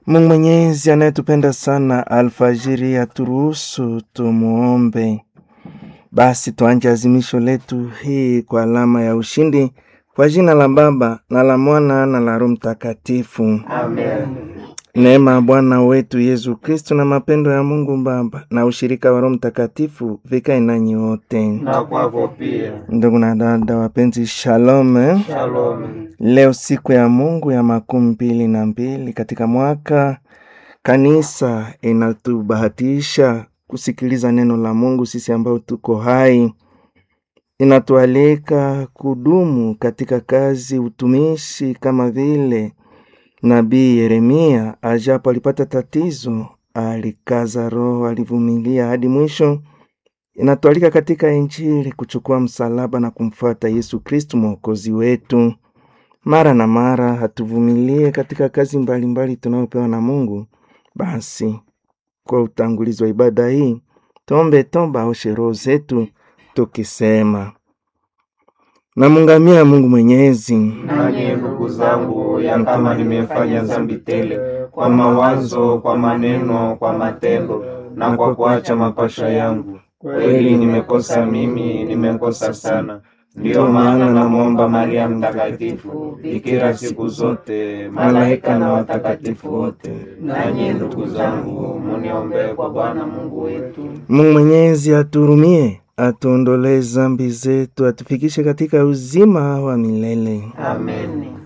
Mungu Mwenyezi anayetupenda sana, alfajiri aturuhusu tumuombe. Basi tuanje azimisho letu hii kwa alama ya ushindi, kwa jina la Baba na la Mwana na la Roho Mtakatifu. Amen. Neema ya Bwana wetu Yesu Kristo na mapendo ya Mungu Baba na ushirika wa Roho Mtakatifu vikae nanyi wote. Na kwako pia. Ndugu na dada wapenzi, shalom. eh. Shalom. Leo siku ya Mungu ya makumi mbili na mbili katika mwaka, kanisa inatubahatisha kusikiliza neno la Mungu. Sisi ambao tuko hai, inatualika kudumu katika kazi, utumishi, kama vile nabii Yeremia ajapo alipata tatizo, alikaza roho, alivumilia hadi mwisho. Inatualika katika Injili kuchukua msalaba na kumfuata Yesu Kristu mwokozi wetu. Mara na mara hatuvumilie katika kazi mbalimbali tunayopewa na Mungu. Basi kwa utangulizi wa ibada hii tuombe toba aoshe roho zetu tukisema: namungamia Mungu Mwenyezi, Nanyi ndugu zangu, ya kama nimefanya dhambi tele kwa mawazo, kwa maneno, kwa matendo na kwa kuacha mapasha yangu, kweli nimekosa mimi, nimekosa sana. Ndiyo maana namwomba Maria Mtakatifu, bikira siku zote, malaika na watakatifu wote, nanyi ndugu zangu, muniombee kwa Bwana Mungu wetu. Mungu Mwenyezi aturumie, atuondolee zambi zetu, atufikishe katika uzima wa milele. Amen.